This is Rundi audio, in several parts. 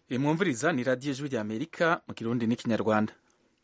mwumviriza ni radiyo ijwi rya amerika mu kirundi n'ikinyarwanda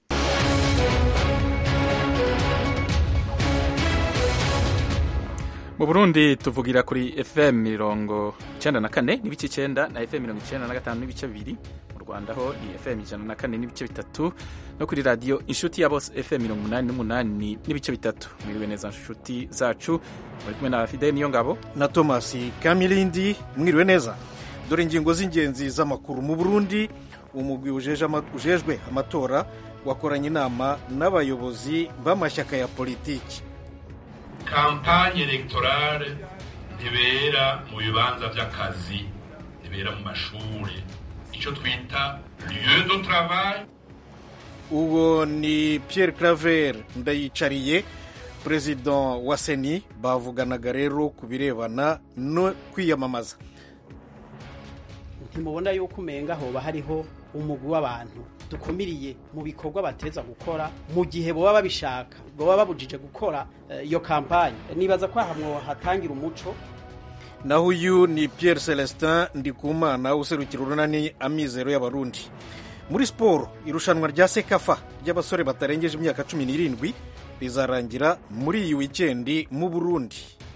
mu burundi tuvugira kuri fm mirongo icenda na kane n'ibice icenda na fm mirongo icenda na gatanu n'ibice bibiri mu rwanda ho ni fm ijana na kane n'ibice bitatu no kuri radiyo inshuti ya bose fm mirongo umunani n'umunani n'ibice bitatu mwiriwe neza nshuti zacu muri kumwe na fideli niyo ngabo na thomas kamilindi mwiriwe neza dore ingingo z'ingenzi z'amakuru mu burundi umugwi ujejwe amatora wakoranye inama n'abayobozi b'amashyaka ya politiki kampanye elegtorale ntibera mu bibanza by'akazi ntibera mu mashuri icyo twita lieu de travail uwo ni Pierre Claver ndayicariye perezida wa seni bavuganaga rero ku birebana no kwiyamamaza ntimubona yuko umenga hoba hariho umugwi w'abantu dukumiriye mu bikorwa bateza gukora mu gihe boba babishaka boba babujije gukora iyo kampanye nibaza ko ahamwo hatangira umuco naho uyu ni Pierre Celestin Ndikumana userukira urunani amizero y'abarundi muri siporo irushanwa rya sekafa ry'abasore batarengeje imyaka cumi n'irindwi rizarangira muri iyi wikendi mu burundi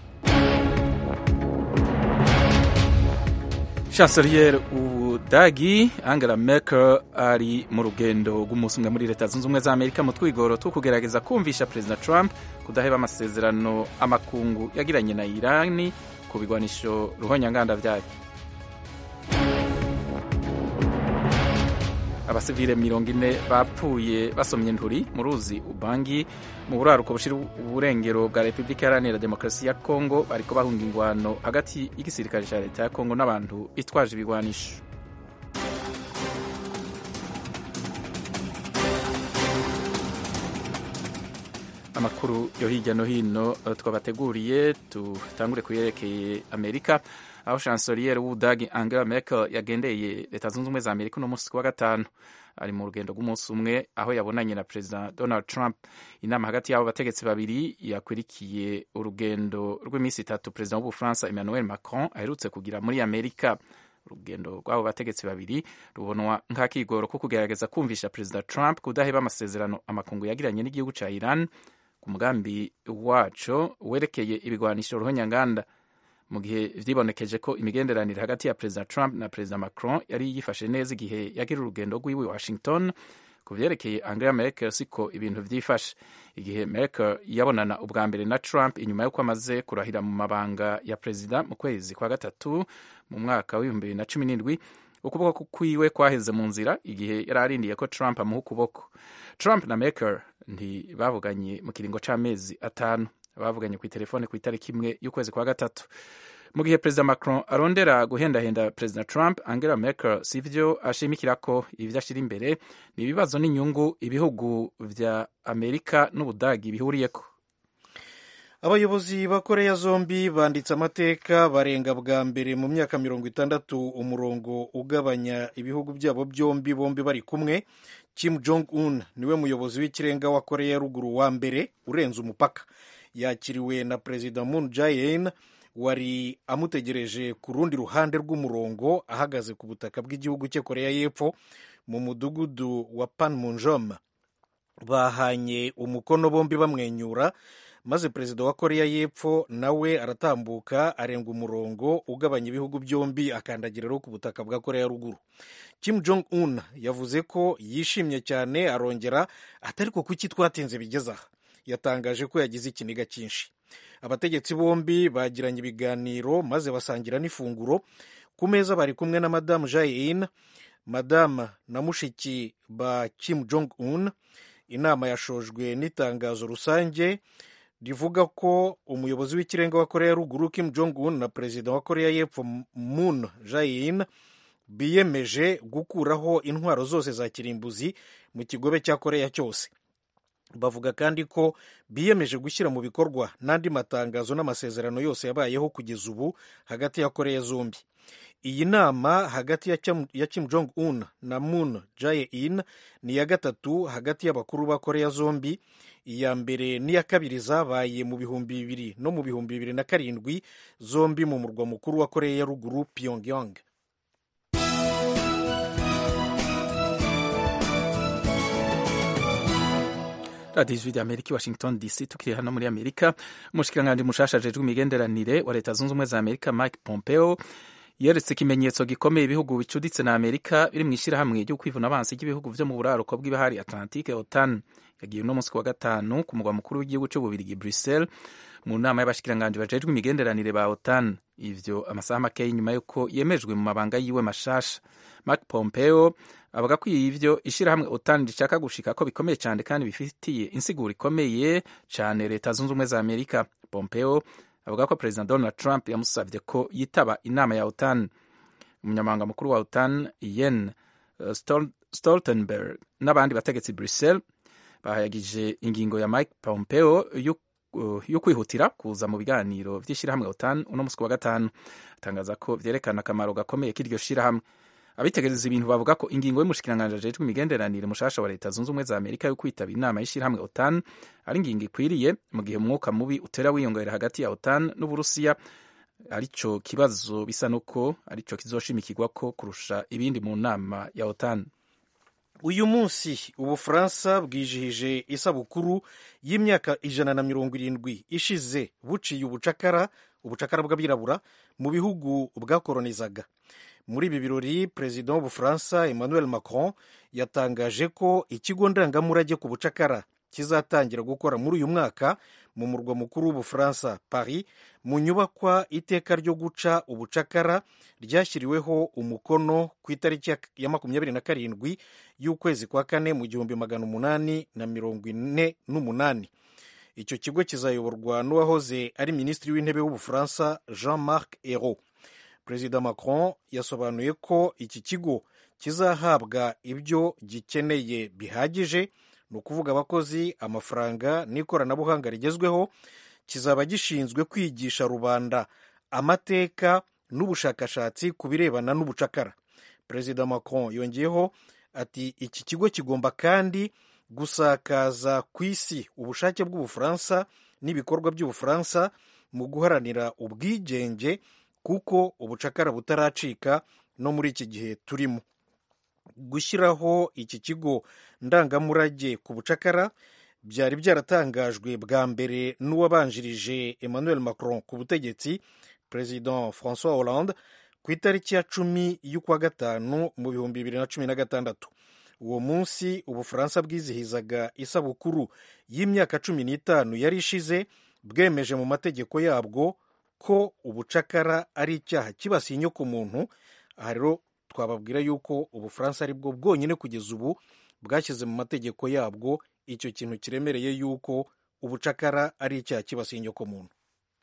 chancelier ubudagi angela merkel ari mu rugendo rw'umunsi umwe muri leta zunze ubumwe za amerika mu twigoro two kugerageza kumvisha perezida trump kudaheba amasezerano amakungu yagiranye na irani ku bigwanisho ruhonyanganda vyayo abasivile mirongo ine bapfuye basomye nturi mu ruzi ubangi mu buraruko bushira uburengero bwa repubulika iharanira demokarasi ya kongo bariko bahunga ingwano hagati y'igisirikare ca leta ya kongo n'abantu bitwaje ibigwanisho amakuru yo hirya no hino twabateguriye tutangure kuyerekeye amerika aho chancelier w'ubudagi angela merkel yagendeye leta zunze ubumwe za amerika uno munsi wa gatanu ari mu rugendo rw'umunsi umwe aho yabonanye na perezida donald trump inama hagati y'abo bategetsi babiri yakwirikiye urugendo rw'iminsi itatu perezida w'ubufaransa emmanuel macron aherutse kugira muri amerika urugendo rw'abo bategetsi babiri rubonwa nk'akigoro ko kugerageza kumvisha perezida trump kudaheba amasezerano amakungu yagiranye n'igihugu ca iran ku mugambi waco werekeye ibigwanisho ruhonyanganda mu gihe vyibonekeje ko imigenderanire hagati ya perezida trump na perezida macron yari yifashe neza igihe yagira urugendo rw'iwe washington ku vyerekeye angela merkel siko ibintu vyifashe igihe merkel yabonana ubwa mbere na trump inyuma y'uko amaze kurahira mu mabanga ya perezida mu kwezi kwa gatatu mu mwaka w'ibihumbi bibiri na cumi n'indwi ukuboko kwiwe kwaheze mu nzira igihe yari arindiye ko trump amuha ukuboko trump na merkel ntibavuganye mu kiringo c'amezi atanu bavuganye ku telefone ku itariki imwe y'ukwezi kwa gatatu mu gihe perezida macron arondera guhendahenda perezida trump angela merkel si vyo ashimikira ko ivyo ashira imbere ni ibibazo n'inyungu ibihugu vya amerika n'ubudagi bihuriyeko abayobozi ba koreya zombi banditse amateka barenga bwa mbere mu myaka mirongo itandatu umurongo ugabanya ibihugu byabo byombi bombi bari kumwe kim jong un niwe muyobozi w'ikirenga wa koreya ya ruguru wa mbere urenze umupaka yakiriwe na perezida moon jae-in wari amutegereje ku rundi ruhande rw'umurongo ahagaze ku butaka bw'igihugu cye koreya y'epfo mu mudugudu wa panmunjom bahanye umukono bombi bamwenyura maze perezida wa koreya y'epfo nawe aratambuka arenga umurongo ugabanya ibihugu byombi akandagira rero ku butaka bwa koreya ruguru kim jong un yavuze ko yishimye cyane arongera atari ko kuki twatinze bigeze aha yatangaje ko yagize ikiniga cyinshi abategetsi bombi bagiranye ibiganiro maze basangira n'ifunguro ku meza bari kumwe na madamu jae-in madamu na mushiki ba kim jong un inama yashojwe n'itangazo rusange rivuga ko umuyobozi w'ikirenga wa koreya ruguru kim jong un na perezida wa koreya y'epfo moon jae-in biyemeje gukuraho intwaro zose za kirimbuzi mu kigobe cya koreya cyose bavuga kandi ko biyemeje gushyira mu bikorwa n'andi matangazo n'amasezerano yose yabayeho kugeza ubu hagati ya koreya zombi iyi nama hagati ya kim jong un na moon jae-in ni iya gatatu hagati y'abakuru ba koreya zombi iya mbere n'iya kabiri zabaye mu bihumbi bibiri no mu bihumbi bibiri na karindwi zombi mu murwa mukuru wa koreya ya ruguru pyongyang radiyo ijwi ry'amerika i washington dc tukiri hano muri amerika umushikiranganji mushasha ajejwe imigenderanire wa leta zunze ubumwe za amerika mike pompeo yeretse ikimenyetso gikomeye ibihugu bicuditse na amerika biri mu ishyirahamwe ryo kwivuna abansi ry'ibihugu vyo mu buraruko bw'ibahari atlantique otan yagiye uno munsi ku wa gatanu ku mugwa mukuru w'igihugu c'ububirigi bruxelles mu nama y'abashikiranganji bajejwe imigenderanire ba otan ivyo amasaha makeya inyuma y'uko yemejwe mu mabanga yiwe mashasha mark pompeo avuga ko ivyo ishirahamwe otan rishaka gushika ko bikomeye cyane kandi bifitiye insiguro ikomeye cyane leta zunze ubumwe za amerika pompeo avuga ko perezida donald trump yamusabye ko yitaba inama ya otan umunyamabanga mukuru wa otan yen uh, stoltenberg n'abandi bategetsi bruxelles bahayagije ingingo ya mike pompeo yo yo kwihutira kuza mu biganiro vy'ishirahamwe otan uno musi wa gatanu atangaza ko vyerekana akamaro gakomeye k'iryo shirahamwe abitegereza ibintu bavuga ko ingingo y'umushikiranganji ajejwe imigenderanire mushasha wa leta zunze ubumwe za amerika yo kwitaba inama y'ishirahamwe otan ari ingingo ikwiriye mu gihe umwuka mubi utera wiyongera hagati ya otan n'uburusiya arico kibazo bisa nuko arico kizoshimikirwa ko kurusha ibindi mu nama ya otan uyu munsi ubufaransa bwijihije isabukuru y'imyaka ijana na mirongo irindwi ishize buciye ubucakara ubucakara bw'abirabura mu bihugu bwakoronizaga muri ibi birori perezida w'ubufaransa emmanuel macron yatangaje ko ikigo ndangamurage ku bucakara kizatangira gukora muri uyu mwaka mu murwa mukuru w'ubufaransa paris mu nyubakwa iteka ryo guca ubucakara ryashyiriweho umukono ku itariki ya makumyabiri na karindwi y'ukwezi kwa kane mu gihumbi magana umunani na mirongo ine n'umunani icyo kigo kizayoborwa n'uwahoze ari minisitiri w'intebe w'ubufaransa jean marc ayrault perezida macron yasobanuye ko iki kigo kizahabwa ibyo gikeneye bihagije ni ukuvuga abakozi amafaranga n'ikoranabuhanga rigezweho kizaba gishinzwe kwigisha rubanda amateka n'ubushakashatsi ku birebana n'ubucakara perezida macron yongeyeho ati iki kigo kigomba kandi gusakaza ku isi ubushake bw'ubufaransa n'ibikorwa by'ubufaransa mu guharanira ubwigenge kuko ubucakara butaracika no muri iki gihe turimo gushyiraho iki kigo ndangamurage ku bucakara byari byaratangajwe bwa mbere n'uwabanjirije emmanuel macron ku butegetsi perezida francois hollande ku itariki ya cumi y'ukwa gatanu mu bihumbi bibiri na cumi na gatandatu uwo munsi ubufaransa bwizihizaga isabukuru y'imyaka cumi n'itanu yari ishize bwemeje mu mategeko yabwo ko ubucakara ari icyaha kibasiye inyokomuntu aha rero twababwira yuko ubufaransa ari bwo bwonyine kugeza ubu bwashyize mu mategeko yabwo icyo kintu kiremereye yuko ubucakara ari icyaha kibasiye inyokomuntu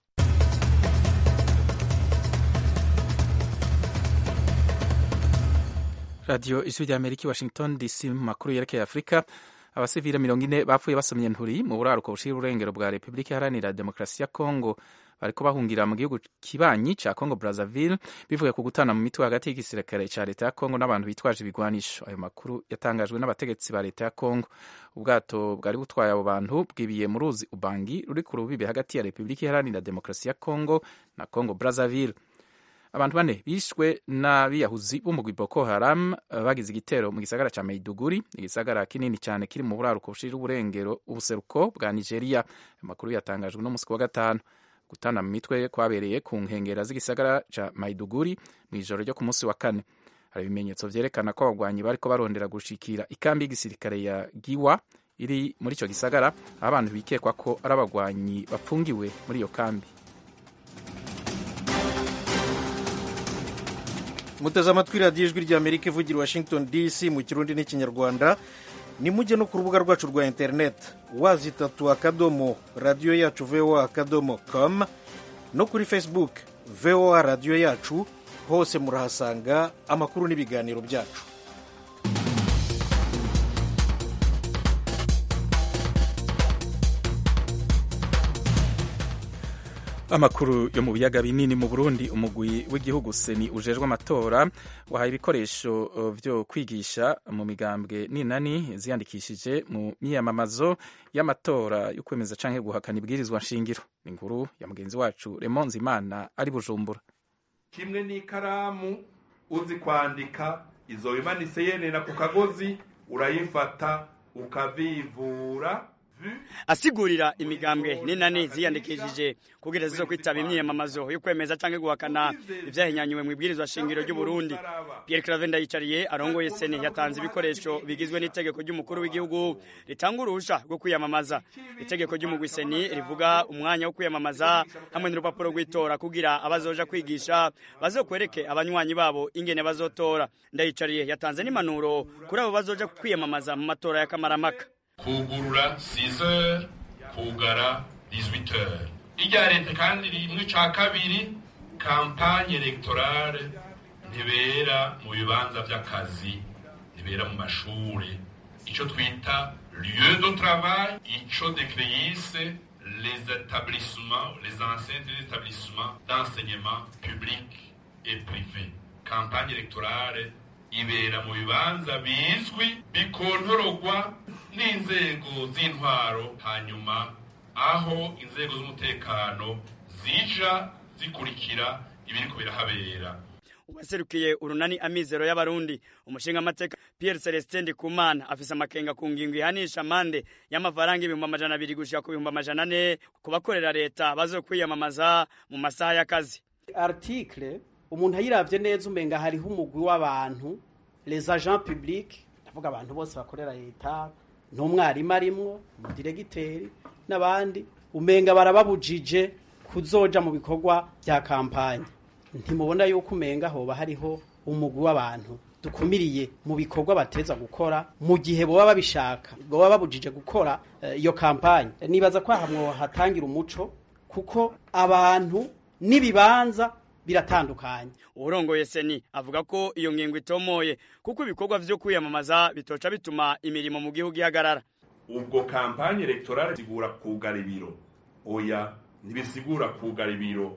radiyo ijwi rya amerika i washington dc mu makuru yerekeye afurika abasivile mirongo ine bapfuye basomye nturi mu buraruko bushira urengero bwa repubulika iharanira demokarasi ya kongo bariko bahungira mu gihugu kibanyi ca congo brazzaville bivuye ku gutana mu mitwe hagati y'igisirikare ca leta ya congo n'abantu bitwaje ibigwanisho ayo makuru yatangajwe n'abategetsi ba leta ya congo ubwato bwari butwaye abo bantu bwibiye mu ruzi ubangi ruri ku rubibe hagati ya repubulika iharanira demokarasi ya congo na congo brazzaville abantu bane bishwe n'abiyahuzi b'umugwi boko haram bagize igitero mu gisagara ca maiduguri igisagara kinini cyane kiri mu buraruko bushira uburengero ubuseruko bwa nigeria amakuru yatangajwe n'umunsi wa gatanu gutana mu mitwe kwabereye ku nkengera z'igisagara ca maiduguri mu ijoro ryo ku munsi wa kane hari ibimenyetso vyerekana ko abagwanyi bariko barondera gushikira ikambi y'igisirikare ya giwa iri muri ico gisagara aho abantu bikekwa ko ari abagwanyi bapfungiwe muri iyo kambi muteze amatwi radiyo ijwi rya amerika ivugira washington dc mu kirundi n'ikinyarwanda nimujye no ku rubuga rwacu rwa interineti wazitatu akadomo radiyo yacu voa akadomo com no kuri facebook voa radiyo yacu hose murahasanga amakuru n'ibiganiro byacu amakuru yo mu biyaga binini mu burundi umugwi w'igihugu seni ujejwe amatora wahaye ibikoresho vyo kwigisha mu migambwe ninani ziyandikishije mu myiyamamazo y'amatora yo kwemeza canke guhakana ibwirizwa nshingiro ni inkuru ya mugenzi wacu remonze imana ari bujumbura kimwe n'ikaramu uzi kwandika izo bimanitse yenera ku kagozi urayifata ukavivura asigurira imigambwe n'inani ziyandikishije kugira zizo kwitaba imyiyamamazo yo kwemeza canke guhakana ivyahinyanyuwe mu ibwirizwa shingiro ry'u Burundi Pierre Claver Ndayicariye arongoye seni yatanze ibikoresho bigizwe n'itegeko ry'umukuru w'igihugu ritanga uruhusha rwo kwiyamamaza itegeko ry'umugwi seni rivuga umwanya wo kwiyamamaza hamwe n'urupapuro rw'itora kugira abazoja kwigisha bazokwereke abanywanyi babo ingene bazotora Ndayicariye yatanze n'impanuro kuri abo bazoja kwiyamamaza mu matora ya kamaramaka kugurura 6h kugara 18h irya leta kandi rimwe ca kabiri kampanye electorale ntibera mu bibanza vy'akazi ntibera mu mashure ico twita lieu de travail ico decreise les établissements les anciens des établissements d'enseignement public et privé kampanye electorale ibera mu bibanza bizwi bikontorogwa n'inzego z'intwaro hanyuma aho inzego z'umutekano zija zikurikira ibiriko birahabera uwaserukiye urunani amizero y'abarundi umushinga amateka Pierre Celestin Ndikumana afise amakenga ku ngingo ihanisha mande y'amafaranga ibihumbi amajana abiri gushika ku bihumbi amajana ane ku bakorera leta bazokwiyamamaza mu masaha y'akazi article umuntu ayiravye neza umenga hariho umugwi w'abantu les agents publics ndavuga abantu bose bakorera leta n'umwarimu arimwo umudiregiteri n'abandi umenga barababujije kuzoja mu bikorwa vya kampanye ntimubona yuko umenga hoba hariho umugwi w'abantu dukumiriye mu bikorwa bateza gukora mu gihe boba babishaka boba babujije gukora iyo uh, kampanye nibaza ko hamwe hatangira umuco kuko abantu n'ibibanza biratandukanye urongoye seni avuga ko iyo ngingo itomoye kuko ibikorwa vyo kwiyamamaza bitoca bituma imirimo mu gihugu ihagarara ubwo kampanye electorale sigura kugara ibiro oya ntibisigura kugara ibiro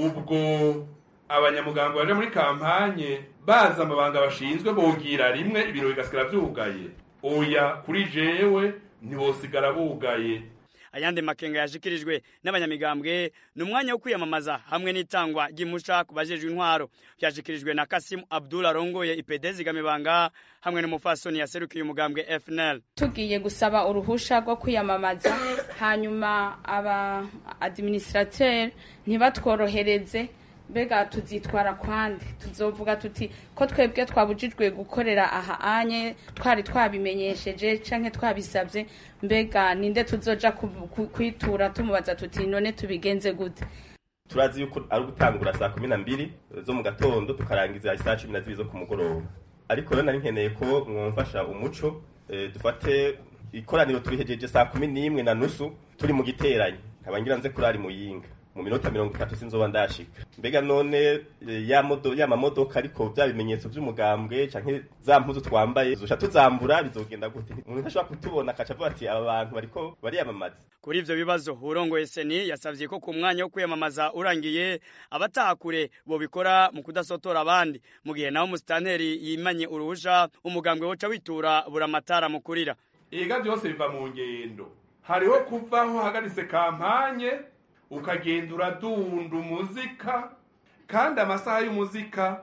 ubwo abanyamuganga baje muri kampanye baza amabanga bashinzwe bogira rimwe ibiro bigasigara vyugaye oya kuri jewe ntibosigara bugaye ayandi makenga yashikirijwe n'abanyamigambwe ni umwanya wo kwiyamamaza hamwe n'itangwa ry'imusha ku bajejwe intwaro byashikirijwe na Kasimu Abdul arongoye IPD zigamibanga hamwe n'umufasoni yaserukiye umugambwe FNL tugiye gusaba uruhusha rwo kwiyamamaza hanyuma aba administrateur ntibatworohereze mbega tuzitwara kwande tuzovuga tuti ko twebwe twabujijwe gukorera aha anye twari twabimenyesheje canke twabisabye mbega ninde tuzoja kwitura tumubaza tuti none tubigenze gute turazi yuko ari ugutangura saa kumi na mbiri zo mu gatondo tukarangiza isaa cumi na zibiri zo ku mugoroba ariko rero nari nkeneye ko mwumfasha umuco dufate ikoraniro turihejeje saa kumi n'imwe na nusu turi mu giteranyi nkaba ngira nze kurari muyinga mu minota mirongo itatu sinzoba ndashika mbega none ya modo ya mamodoka ariko bya bimenyetso by'umugambwe canke za mpuzu twambaye zosha tuzambura bizogenda gute umuntu ashobora kutubona akaca avuga ati aba bantu bariko bariyamamaza kuri ivyo bibazo urongoye seni yasavye ko ku mwanya wo kwiyamamaza urangiye abataha kure bobikora mu kudasotora abandi mu gihe naho umusitanteri yimanye uruhusha umugambwe woca witura buramatara mukurira iga byose biva mu ngendo hariho kuvaho hagaritse kampanye ukagenda uradunda umuzika kandi amasaha y'umuzika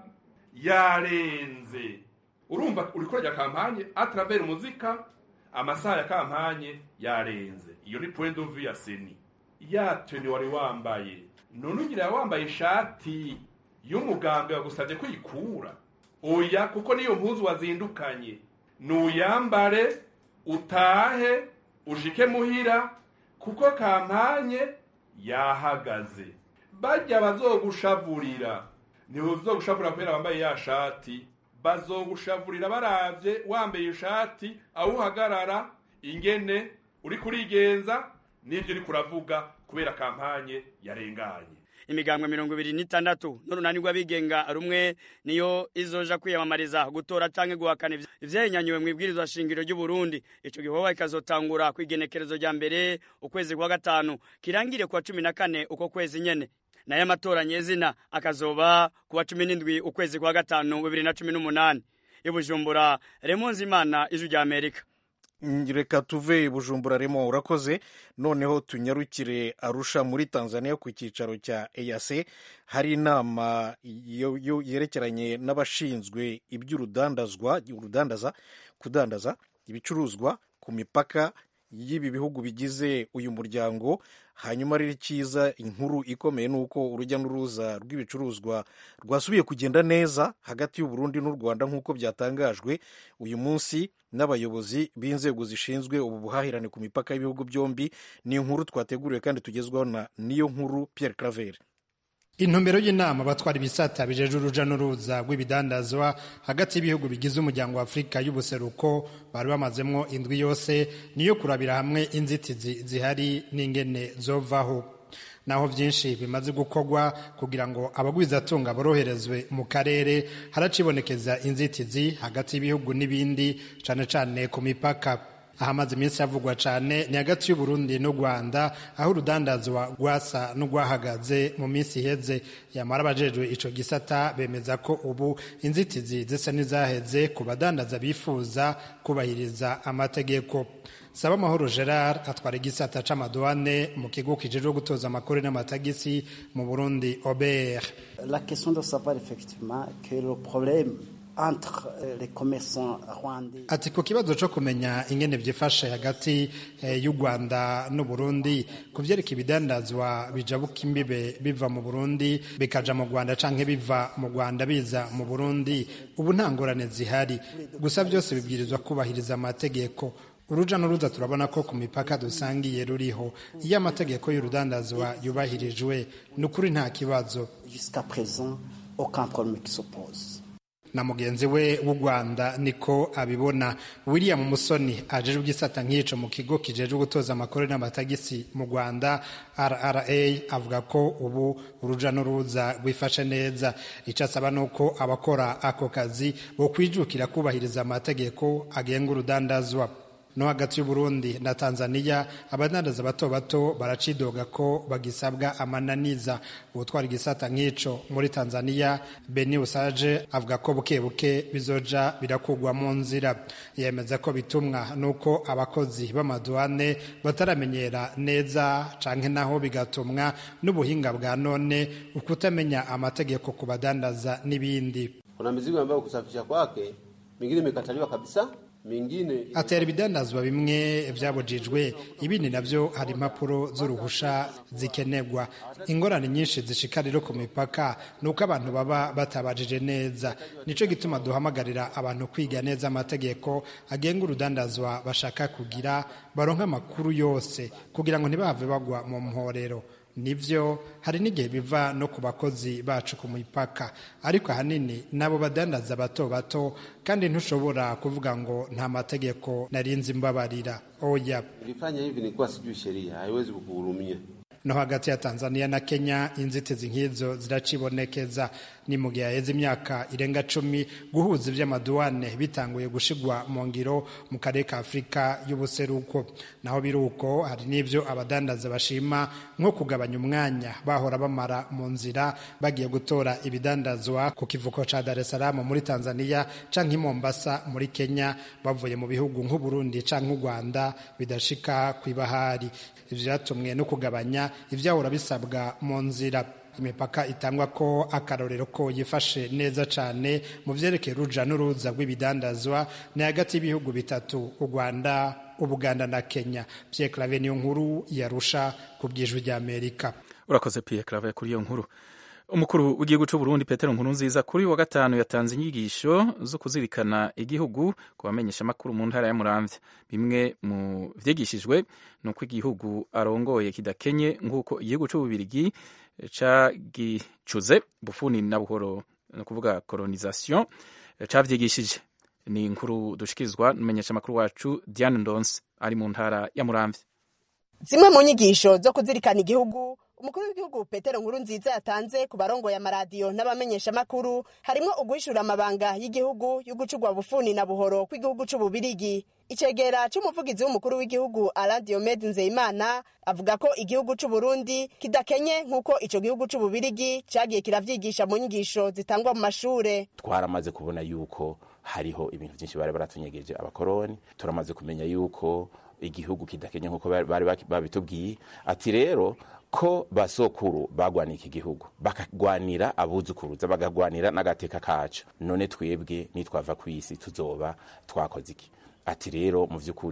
yarenze urumva uri kurya kampanye atravera umuzika amasaha ya kampanye yarenze iyo ni point of view ya seni yatwe wari wambaye none ugira wambaye ishati y'umugambwe wagusabye kwikura oya kuko niyo mpuzu wazindukanye nuyambare utahe ushike muhira kuko kampanye yahagaze bajya bazogushavurira ntibuzogushavurira kubera bambaye ya shati bazogushavurira baravye wambaye ishati aho uhagarara ingene uri kurigenza n'ibyo uri kuravuga kubera kampanye yarenganye imigambwe mirongo ibiri n'itandatu n'urunani rw'abigenga rumwe niyo izoja kwiyamamariza gutora canke guhakana ivyahinyanyuwe mu ibwirizwa shingiro ry'u Burundi ico gikorwa kikazotangura kw'igenekerezo rya mbere ukwezi kwa gatanu kirangire kwa cumi na kane uko kwezi nyene nayo amatora nyezina akazoba kuwa cumi n'indwi ukwezi kwa gatanu bibiri na cumi n'umunani ibujumbura remonzi imana ijwi rya amerika reka tuve bujumbura remo urakoze noneho tunyarukire arusha muri tanzania ku cyicaro cya eyase hari inama yerekeranye n'abashinzwe iby'urudandazwa urudandaza kudandaza ibicuruzwa ku mipaka y'ibi bihugu bigize uyu muryango hanyuma rero icyiza inkuru ikomeye ni uko urujya n'uruza rw'ibicuruzwa rwasubiye kugenda neza hagati y'u Burundi n'u Rwanda nk'uko byatangajwe uyu munsi n'abayobozi b'inzego zishinzwe ubu buhahirane ku mipaka y'ibihugu byombi ni inkuru twateguriwe kandi tugezwaho na niyo nkuru Pierre Claver intumbero y'inama abatwara ibisata bijeje uruja n'uruza rw'ibidandazwa hagati y'ibihugu bigize umuryango wa afurika y'ubuseruko bari bamazemwo indwi yose niyo kurabira hamwe inzitizi zihari n'ingene zovaho naho byinshi bimaze gukorwa kugira ngo abagwizatunga boroherezwe mu karere haracibonekeza inzitizi hagati y'ibihugu n'ibindi cane cane ku mipaka ahamaze iminsi havugwa cyane ni hagati y'uburundi n'u rwanda aho urudandazwa rwasa n'urwahagaze mu minsi iheze yamara abajejwe ico gisata bemeza ko ubu inzitizi zisa n'izaheze ku badandaza bifuza kubahiriza amategeko saba amahoro gerard atwara igisata c'amaduwane mu kigo kijejwe gutoza amakuru n'amatagisi mu burundi obr la question de savoir effectivement que le problème ati ku kibazo cyo kumenya ingene byifashe hagati y'u rwanda n'u burundi ku byereka ibidandazwa bijabuka imbibe biva mu burundi bikaja mu rwanda canke biva mu rwanda biza mu burundi ubu nta ngorane zihari gusa byose bibwirizwa kubahiriza amategeko uruja n'uruza turabona ko ku mipaka dusangiye ruriho iyo amategeko y'urudandazwa yubahirijwe ni ukuri nta kibazo na mugenzi we w'u rwanda niko abibona william musoni ajejwe igisata nk'ico mu kigo kijejwe gutoza amakuru n'amatagisi mu rwanda rra avuga ko ubu uruja n'uruza rwifashe neza icyo asaba ni uko abakora ako kazi bokwijukira kubahiriza amategeko agenga urudandazwa no hagati y'uburundi na tanzania abadandaza bato bato baracidoga ko bagisabwa amananiza ubutwara igisata nk'ico muri tanzania beni usaje avuga ko buke buke bizoja birakugwa mu nzira yemeza ko bitumwa nuko abakozi b'amaduwane bataramenyera neza canke naho bigatumwa n'ubuhinga bwa none ukutamenya amategeko ku badandaza n'ibindi kuna mizigo ambayo kusafisha kwake mingine imekataliwa kabisa mingine atera ibidandazwa bimwe byabujijwe ibindi navyo hari impapuro z'uruhusha zikenerwa ingorane nyinshi zishika rero ku mipaka ni uko abantu baba batabajije neza nico gituma duhamagarira abantu kwiga neza amategeko agenga urudandazwa bashaka kugira baronka amakuru yose kugira ngo ntibahave bagwa mu mporero nivyo hari n'igihe biva no ku bakozi bacu ku mipaka ariko ahanini nabo badandaza bato bato kandi ntushobora kuvuga ngo nta mategeko narinzi mbabarira oya ulifanya hivi nilikuwa sijui sheria haiwezi kukuhurumia no hagati ya Tanzania na Kenya inzitizi nk'izo ziracibonekeza ni mu gihe haheze imyaka irenga cumi guhuza ivy'amaduwane bitanguye gushigwa mu ngiro mu karere ka Afurika y'ubuseruko naho biruko hari n'ivyo abadandaza bashima nko kugabanya umwanya bahora bamara mu nzira bagiye gutora ibidandazwa ku kivuko ca Dar es Salaam muri Tanzania canke i Mombasa muri Kenya bavuye mu bihugu nk'u Burundi canke u Rwanda bidashika kw'ibahari ivyo vyatumwe no kugabanya ivyahora bisabwa mu nzira imipaka itangwa ko akarorero ko yifashe neza cyane mu vyerekeye uruja n'uruza rw'ibidandazwa ni hagati y'ibihugu bitatu u rwanda ubuganda na kenya pierre clave niyo nkuru yarusha ku bwijwi rya amerika urakoze pierre clave kuri iyo nkuru umukuru w'igihugu cy'u Burundi Petero Nkurunziza kuri wa gatanu yatanze inyigisho zo kuzirikana igihugu ku bamenyesha amakuru mu ntara ya Muramvya bimwe mu vyigishijwe ni uko igihugu arongoye kidakenye nk'uko igihugu cy'ububirigi cagicuze bufuni na buhoro ni ukuvuga colonisation cavyigishije ni inkuru dushikirizwa n'umumenyesha amakuru wacu Diane Ndonse ari mu ntara ya Muramvya zimwe mu nyigisho zo kuzirikana igihugu umukuru w'igihugu petero nkuru nziza yatanze ku barongoye amaradiyo n'abamenyeshamakuru harimo uguhishura amabanga y'igihugu y'ugucurwa bufuni na buhoro kw'igihugu c'ububirigi icegera c'umuvugizi w'umukuru w'igihugu alain diomede nzeyimana avuga ko igihugu c'uburundi kidakenye nk'uko ico gihugu c'ububirigi cagiye kiravyigisha mu nyigisho zitangwa mu mashure twaramaze kubona yuko hariho ibintu byinshi bari baratunyegeje abakoroni turamaze kumenya yuko igihugu kidakenye nk'uko bari babitubwiye ati rero ko basokuru bagwaniye iki gihugu bakagwanira abuzukuruza bagagwanira n'agateka kacu none twebwe nitwava ku isi tuzoba twakoze iki ati rero mu by'ukuri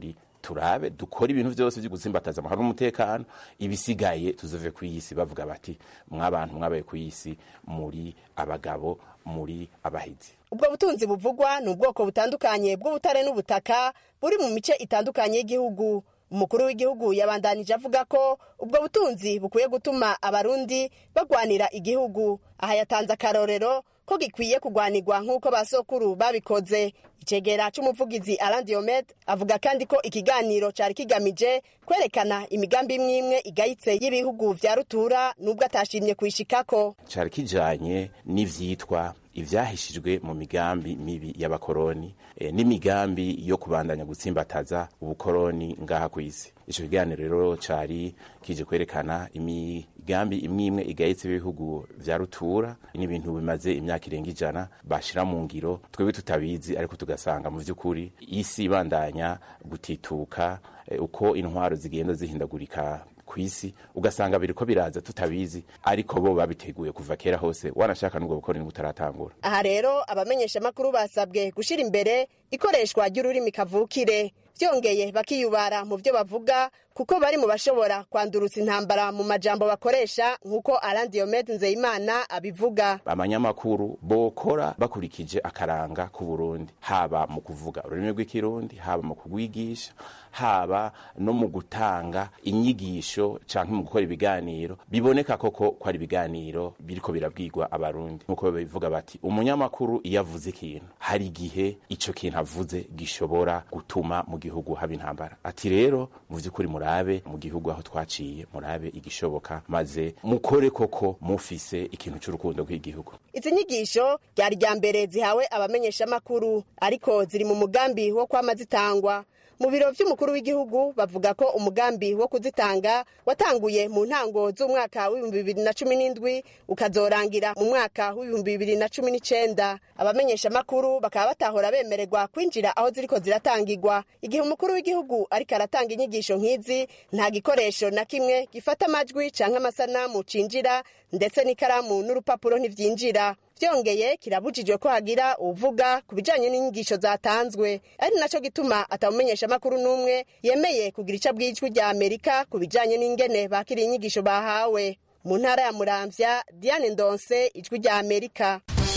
turabe dukore ibintu byose byo gutsimbataza amahoro n'umutekano ibisigaye tuzove ku isi bavuga bati mwabantu mwabaye ku isi muri abagabo muri abahizi ubwo butunzi buvugwa ni ubwoko butandukanye bw'ubutare n'ubutaka buri mu mice itandukanye y'igihugu umukuru w'igihugu yabandanije avuga ko ubwo butunzi bukwiye gutuma abarundi bagwanira igihugu aha yatanze akarorero ko gikwiye kugwanirwa nk'uko ba sokuru babikoze icegera c'umuvugizi Alain Diomede avuga kandi ko ikiganiro cari kigamije kwerekana imigambi imwe imwe igayitse y'ibihugu vya rutura n'ubwo atashimye kuyishikako cari kijanye n'ivyitwa ivyahishijwe mu migambi mibi y'abakoroni e, n'imigambi yo kubandanya gutsimbataza ubukoroni ngaha kw'isi ico kiganiro rero cari kije kwerekana imigambi imwe imwe igayitse ibihugu vya rutura n'ibintu bimaze imyaka irenga ijana bashira mu ngiro twebwe tutabizi ariko tugasanga mu vy'ukuri isi ibandanya gutituka e, uko intwaro zigenda zihindagurika kw'isi ugasanga biriko biraza tutabizi ariko bo babiteguye kuva kera hose wanashaka n'ubwo bukoroni butaratangura aha rero abamenyeshamakuru basabwe gushira imbere ikoreshwa ry'ururimi kavukire vyongeye bakiyubara mu vyo bavuga kuko bari mu bashobora kwandurutsa intambara mu majambo bakoresha nk'uko Alain Diomede Nzeyimana abivuga abanyamakuru bokora bakurikije akaranga k'u Burundi haba mu kuvuga ururimi rw'ikirundi haba mu kugwigisha haba no mu gutanga inyigisho canke mu gukora ibiganiro biboneka koko ko ari ibiganiro biriko birabwirwa abarundi nk'uko bivuga bati umunyamakuru iyo avuze ikintu hari igihe ico kintu avuze gishobora gutuma mu gihugu haba intambara ati rero mu vy'ukuri murabe mu gihugu aho twaciye murabe igishoboka maze mukore koko mufise ikintu c'urukundo rw'igihugu izi nyigisho ryari rya mbere zihawe abamenyeshamakuru ariko ziri mu mugambi wo kwama zitangwa mu biro vy'umukuru w'igihugu bavuga ko umugambi wo kuzitanga watanguye mu ntango z'umwaka w'ibihumbi bibiri na cumi n'indwi ukazorangira mu mwaka w'ibihumbi bibiri na cumi n'icenda abamenyeshamakuru bakaba batahora bemererwa kwinjira aho ziriko ziratangirwa igihe umukuru w'igihugu ariko aratanga inyigisho nk'izi nta gikoresho na kimwe gifata amajwi canke amasanamu cinjira ndetse n'ikaramu n'urupapuro ntivyinjira vyongeye kirabujijwe ko hagira uvuga ku bijanye n'inyigisho zatanzwe ari naco gituma atamumenyesha amakuru n'umwe yemeye kugira ico bw'ijwi rya amerika ku bijanye n'ingene bakiriye inyigisho bahawe mu ntara ya muramvya diane ndonse ijwi rya amerika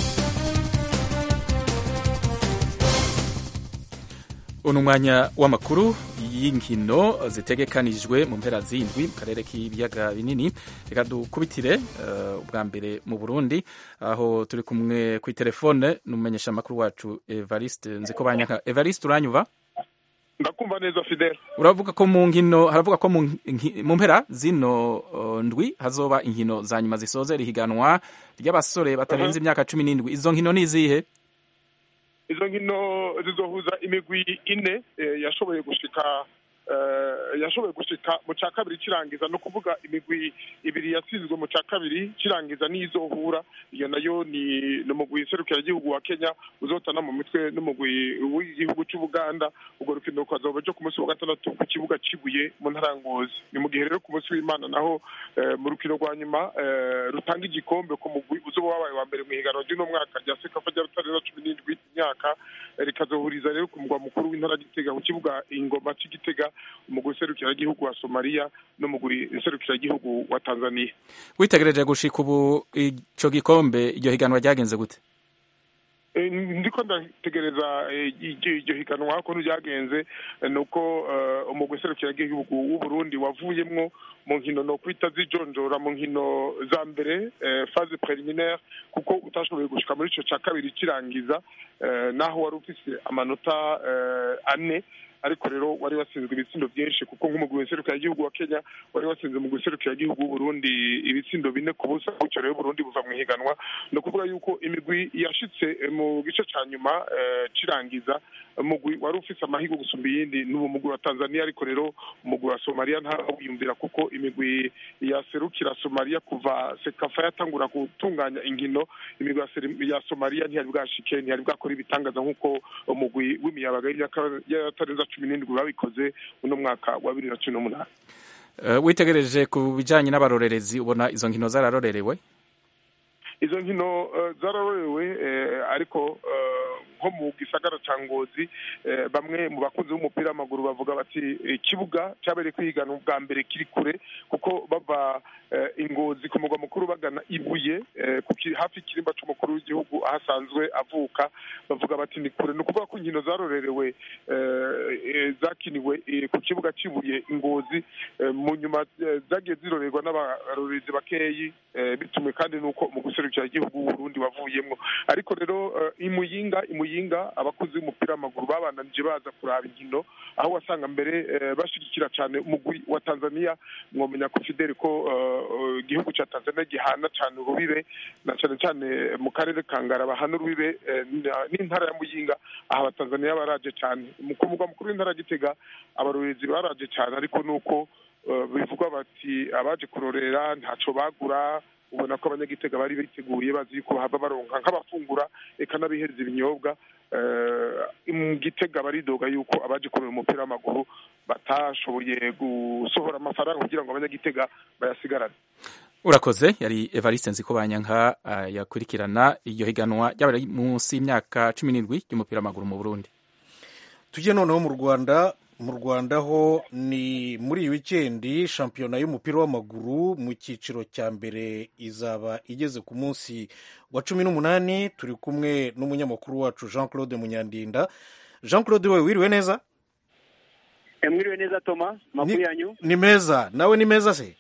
uno mwanya w'amakuru y'inkino zitegekanijwe mu mpera z'indwi mu karere k'ibiyaga binini reka dukubitire uh, ubwa mbere mu burundi aho turi kumwe ku telefone n'umumenyesha amakuru wacu evariste nziko banyanka evariste uranyuva ndakumva neza fidele uravuga ko mu nkino haravuga ko mu mpera zino uh, ndwi hazoba inkino za nyuma zisoza rihiganwa ry'abasore batarenze imyaka cumi n'indwi izo nkino ni izihe izo nkino zizohuza imigwi ine yashoboye gushika yashoboye gushika mu cya kabiri kirangiza no kuvuga imigwi ibiri yatsinzwe mu cya kabiri kirangiza n'izohura iyo nayo ni umugwi serukiragihugu wa kenya uzotana mu mitwe n'umugwi w'igihugu cy'ubuganda urwo rukino rukazoba ryo ku munsi wa gatandatu ku kibuga kibuye mu ntara ya ngozi ni mu gihe rero ku munsi w'imana naho mu rukino rwa nyuma rutanga igikombe ku mugwi uzoba wabaye wa mbere mu ihiganwa ry'uno mwaka rya sekafa rya rutarenza cumi n'indwi imyaka rikazohuriza rero ku mugwa mukuru w'intara gitega ku kibuga ingoma cy'igitega umugwi serukiragihugu wa somaliya n'umugwi serukiragihugu wa tanzania witegereje gushika ubu ico gikombe iryo higanwa ryagenze gute ndiko ndategereza iryo higanwa ko ryagenze ni uko umugwi serukiragihugu w'uburundi wavuyemwo mu nkino no kwita zijonjora mu nkino za mbere phase preliminaire kuko utashoboye gushika muri ico ca kabiri kirangiza naho wari ufise amanota ane ariko rero wari watsinzwe ibitsindo byinshi kuko nk'umugwi w'iserukiragihugu wa kenya wari watsinze umugwi w'iserukiragihugu w'uburundi ibitsindo bine ku busa gutyo rero uburundi buva mu ihiganwa ni ukuvuga yuko imigwi yashitse mu gice ca nyuma kirangiza umugwi wari ufise amahirwe gusumba iyindi n'uwo mugwi wa tanzania ariko rero umugwi wa somaliya ntawiyumvira kuko imigwi yaserukira somaliya kuva sekafa yatangura gutunganya inkino imigwi ya somaliya ntiyari bwashike ntiyari bwakora ibitangaza nk'uko umugwi w'imiyabaga y'atarenza cumi n'indwi babikoze uno mwaka wa bibiri na cumi n'umunani witegereje ku bijyanye n'abarorerezi ubona izo nkino zararorerewe izo nkino zararorewe ariko nko mu gisagara ca ngozi eh, bamwe mu bakunzi b'umupira w'amaguru bavuga bati ikibuga cyabereye kwihiganwa bwa mbere kiri kure kuko bava eh, ingozi ku mugwa mukuru bagana ibuye eh, ku ki- hafi y'ikirimba c'umukuru w'igihugu aho asanzwe avuka bavuga bati ni kure ni ukuvuga ko inkino zarorerewe eh, eh, zakiniwe eh, ku kibuga cy'ibuye ingozi eh, mu nyuma eh, zagiye zirorerwa n'abarorezi bakeyi eh, bitumwe kandi nuko mu guserukira igihugu Burundi wavuyemwo ariko rero eh, imuyinga imuyinga abakuzi b'umupira w'amaguru babandanije baza kuraba inkino aho wasanga mbere eh, bashigikira cyane umugwi wa Tanzania mwomenya ko Fidel ko eh, eh, igihugu ca Tanzania gihana cyane urubibe na cyane cyane mu karere ka Ngara bahana urubibe eh, na- n'intara ya Muyinga aha abatanzaniya baraje cyane mu ku mugwa mukuru w'intara ya Gitega abarorezi baraje cyane ariko nuko eh, bivugwa bati abaje kurorera ntaco bagura ubona ko abanyagitega bari biteguye bazi yuko bahava baronka nk'abafungura eka n'abihereza ibinyobwa eh, mu gitega baridoga yuko abaje kurora umupira w'amaguru batashoboye gusohora amafaranga kugira ngo abanyagitega bayasigarane urakoze yari evariste nzikobanyanka uh, yakurikirana iryo higanwa ry'abari munsi y'imyaka cumi n'indwi ry'umupira w'amaguru mu burundi tujye noneho mu rwanda mu rwanda ho ni muri iyi wikendi shampiyona y'umupira w'amaguru mu cyiciro cya mbere izaba igeze ku munsi wa cumi n'umunani turi kumwe n'umunyamakuru wacu jean claude munyandinda jean claude we wiriwe neza mwiriwe neza toma makuru yanyu ni meza nawe ni meza se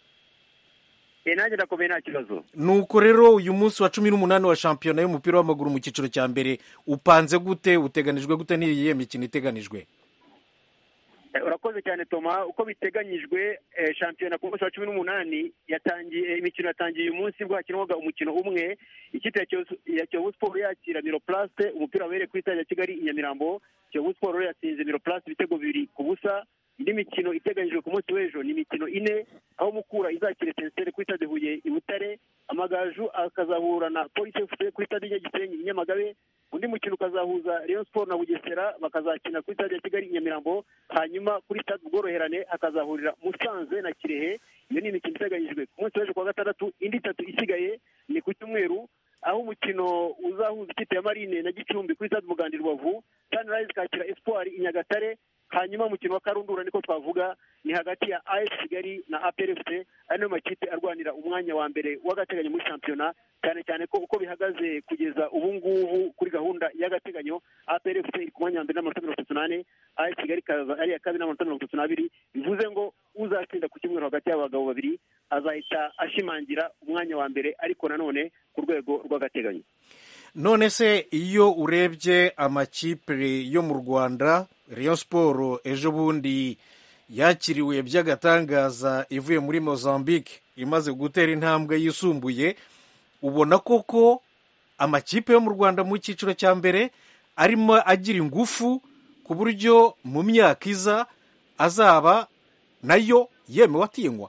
e nanjye ndakomeye nta kibazo nuko rero uyu munsi wa cumi n'umunani wa shampiyona y'umupira w'amaguru mu cyiciro cya mbere upanze gute uteganijwe gute n'iyihe mikino iteganijwe Eh, urakoze cyane toma uko biteganyijwe eh, shampiyona ku munsi wa cumi n'umunani yatangiye eh, imikino yatangiye uyu munsi bwo hakinwaga umukino umwe ikipe ya Kiyovu- ya kiyovu siporo yakira miroplaste umupira wabereye kuri stade ya kigali i nyamirambo kiyovu siporo rero yatsinze miroplaste ibitego bibiri ku busa indi mikino iteganyijwe ku munsi w'ejo ni imikino ine aho mukura izakira etenseri kuri stade huye i butare amagaju akazahura na polisi fc kuri stade nyagisenyi i nyamagabe undi mukino ukazahuza rayon sport na bugesera bakazakina kuri stade ya kigali i nyamirambo hanyuma kuri stade ubworoherane hakazahurira musanze na kirehe iyo ni imikino iteganyijwe ku munsi w'ejo kuwa gatandatu indi itatu isigaye ni ku cyumweru aho umukino uzahuza ikipe ya marine na gicumbi kuri stade umuganda i rubavu sunrise kakira espoir i nyagatare hanyuma umukino wa karundura niko twavuga ni hagati ya as kigali na aprfc ari nayo makipe arwanira umwanya wa mbere w'agateganyo muri shampiyona cyane cyane ko uko bihagaze kugeza ubu ngubu kuri gahunda y'agateganyo aprfc iri ku mwanya wa mbere n'amanota mirongo itatu n'ane as kigali ikaza ari iya kabiri n'amanota mirongo itatu n'abiri bivuze ngo uzatsinda ku cyumweru hagati y'abagabo babiri azahita ashimangira umwanya wa mbere ariko nanone ku rwego rw'agateganyo none se iyo urebye amakipe yo mu rwanda rayon siporo ejo bundi yakiriwe by'agatangaza ivuye muri mozambique imaze gutera intambwe yisumbuye ubona koko amakipe yo mu rwanda mu cyiciro cya mbere arimo agira ingufu ku buryo mu myaka iza azaba nayo yemewe atinywa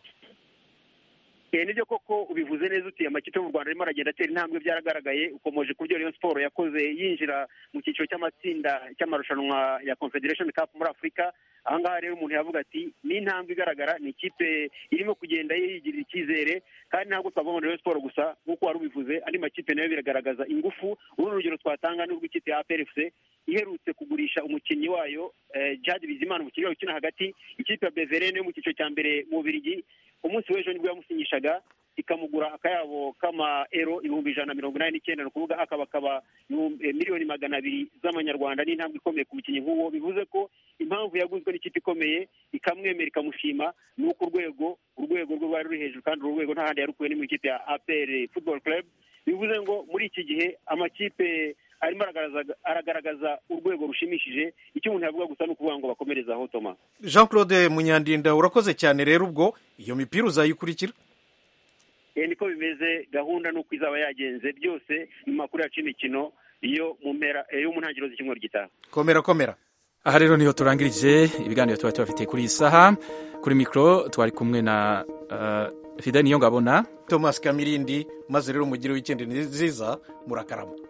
Eh, nibyo koko ubivuze neza uti amakipe yo mu rwanda arimo aragenda atera intambwe byaragaragaye ukomeje ku byo rayon siporo yakoze yinjira mu cyiciro cy'amatsinda cy'amarushanwa ya confederation cup muri afurika ahangaha rero umuntu yavuga ati ni intambwe igaragara ni ikipe irimo kugenda yigirira icyizere kandi ntabwo twavuga ngo ni rayon siporo gusa nk'uko wari ubivuze andi makipe nayo biragaragaza ingufu uru ni urugero twatanga n'urw'ikipe ya aprfc iherutse kugurisha umukinnyi wayo eh, Djihad Bizimana umukinnyi wayo ukina hagati ikipe ya Beverene yo mu cyiciro cya mbere mu Bubiligi umunsi w'ejo nibwo yamusinyishaga ikamugura akayabo k'amaero ibihumbi ijana na mirongo inani n'icyenda ni ukuvuga akaba akaba ibihumbi- eh, miliyoni magana abiri z'amanyarwanda ni intambwe ikomeye ku mukinnyi nk'uwo bivuze ko impamvu yaguzwe n'ikipe ikomeye ikamwemera ikamushima ni uko urwego urwego rwe rwari ruri hejuru kandi uru rwego nta handi yarukuwe ni mu ikipe ya apr football club bivuze ngo muri iki gihe amakipe arimo aragaragaza- aragaragaza urwego rushimishije icyo umuntu yavuga gusa ni ukuvuga ngo bakomereze aho toma jean claude munyandinda urakoze cyane rero ubwo iyo mipira uzayikurikira Eh, niko bimeze gahunda nuko izaba yagenze byose mu makuru yacu y'imikino iyo mu mpera eh, yo mu ntangiriro z'icyumweru gitaha komera komera aha rero niho turangirije ibiganiro tuba tubafitiye kuri iyi saha kuri mikoro twari kumwe na uh, fidel niyongabona thomas kamirindi maze rero mugire wikendi nziza murakarama